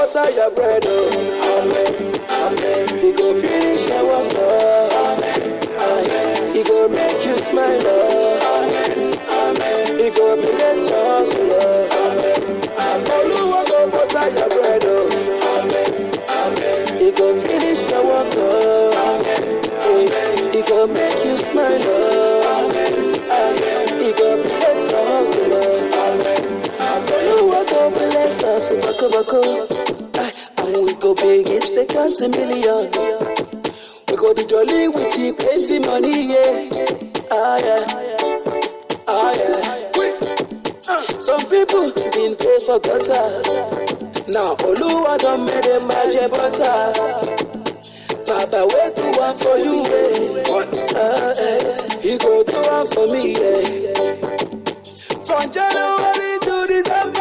butter your bread, oh. Amen. Amen. He go finish your work, oh. Amen. Amen. He go make you smile, oh. Amen. Amen. He go bless your hustle, oh. Amen. Amen. Oluwa go butter your bread, oh. Amen. Amen. He go finish your work, oh. Amen. Amen. He go make you smile, oh. Amen. Amen. He go bless your hustle, oh. Amen. Oluwa go bless us, bako bako. Aye, And we go big it, they count a million. We go the jolly with the plenty money, yeah. Ah yeah, ah yeah. Some people been pay for gutter. Now Oluwa don make them magic butter. Baba wey do one for you, eh? Ah, eh. He go do one for me, yeah. From January to December.